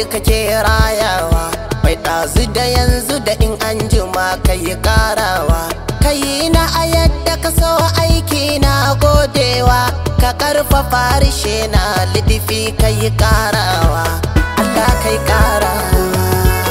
kake rayawa mai ɗazu da yanzu da in an jima ka yi ƙarawa ka yi na a yadda ka so aiki na godewa ka ƙarfafa harshe na lidifi ka yi ƙarawa Allah kai ƙarawa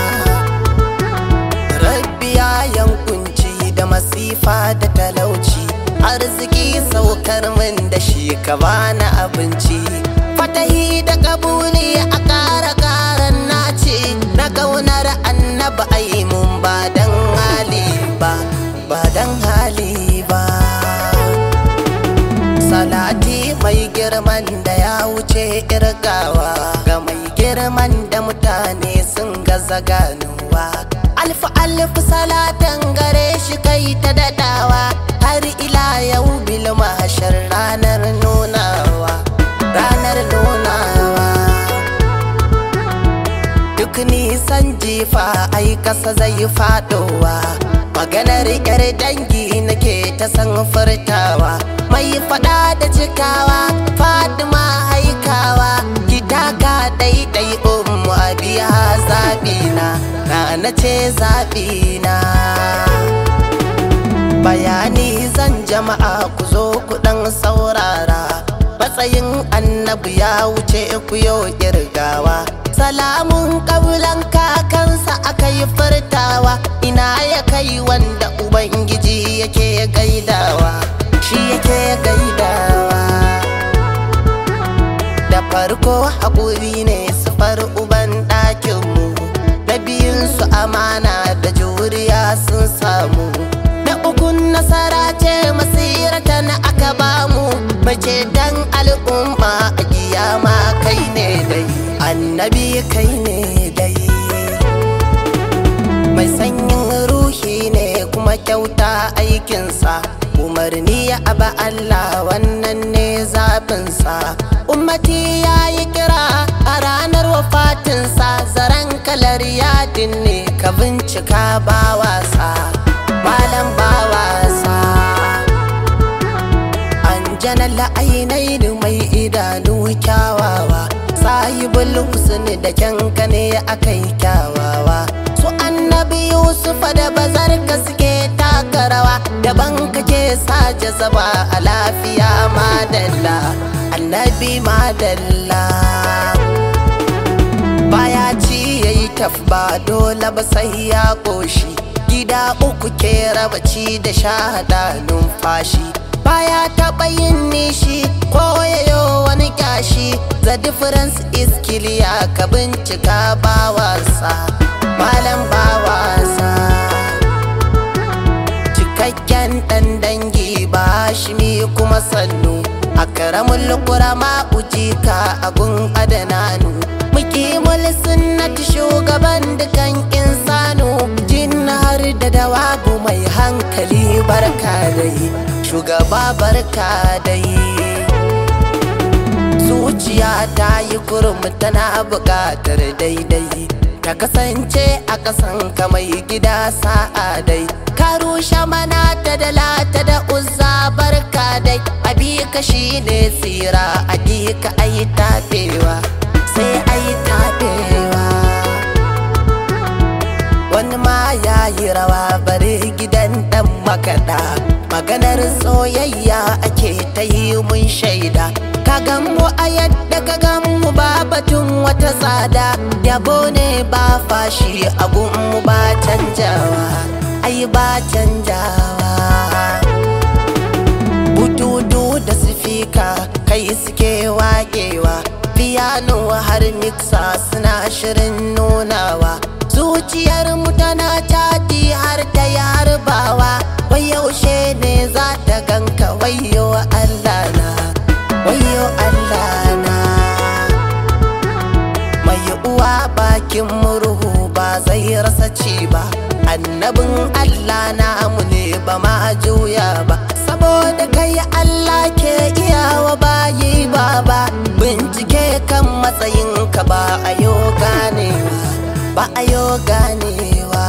rabbi ya yankunci da masifa da talauci arziki saukar min da shi ka bani abinci fatahi da kabuli a ƙara ƙaran nace na ƙaunar annaba ai mun ba dan hali ba ba dan hali ba salati mai girman da ya wuce irgawa ga mai girman da mutane sun gaza ganuwa alfu alfu salatan gare shi kai ta dadawa har ila yau bil mahashar ranar nunawa ranar nunawa duk nisan jifa ai kasa zai fadowa maganar yar dangi nake ta san furtawa mai fada da cikawa fatima haikawa gidaka daidai ummu abiya zabina na na ce zabina bayani zan jama'a ku zo ku dan saurara matsayin annabi ya wuce ku yau kirgawa salamun kabulan kakansa aka yi furtawa ina ya kai wanda ubangiji yake gaidawa shi yake gaidawa da farko haƙuri ne sufar uban ɗakinmu na biyunsu amana da juriya sun samu na ukun nasara ce masirata na aka bamu mace dan al'umma a kiyama kai ne dai annabi kai ne dai mai sanyin ruhi ne kuma kyauta aikinsa umarni ya aba Allah wannan ne zaɓinsa ummati ya yi kira a ranar wafatinsa zaren kalar yadin ne ka bincika ba wasa malam ba wasa an jana la'ainai mai idanu kyawawa sahibul husni da kyanka ne akai kyawawa su annabi yusufa da bazarka suke taka rawa daban kake sa jazaba a lafiya madalla annabi madalla baya ci yayi tafba dole ba sai ya koshi gida uku ke raba ci da shahada numfashi baya taɓa yin nishi ko yayo wani kyashi the difference is clear ka bincika ba wasa malam ba wasa cikakken ɗan dangi ba shi mi kuma sannu a karamin kurama ujika agun adananu mukimul sunnati shugaban dukan insanu jin har da dawabu mai hankali barka dai shugaba barka dai zuciya ta yi kurum tana buƙatar daidai ta kasance a ƙasan mai gida sa'a dai ka rushe mana ta da lata da uzza barka dai abi ka shine tsira abi ka ayi tafewa sai ayi tafewa wani ma ya yi rawa bare gidan dan makaɗa maganar soyayya ake ta yi mun shaida ka mu a yadda ka mu ba batun wata tsada yabo ne ba fashi mu ba canjawa ai ba canjawa bututu da sifika kai suke waƙewa piano har mixa suna shirin nunawa zuciyar mu tana caji har ta yi harbawa wai yaushe ne za ta ganka wayo Allah na wayo Allah na mai uwa bakin murhu ba zai rasa ci ba annabin Allah namu ne ba ma juya ba saboda kai Allah ke iyawa bayi ba ba bincike kan matsayinka ba a yo ganewa ba a yo ganewa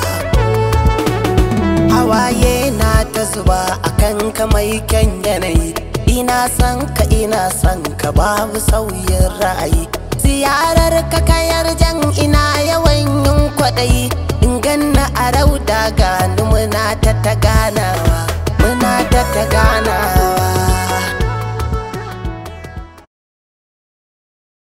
hawaye na ta zuba akan ka mai kyan yanayi ina son ka ina son ka babu sauyin ra'ayi ziyarar ka kayar jan ina yawan yin kwaɗayi in ganna a rauda gani muna ta ta ganawa muna ta ta ganawa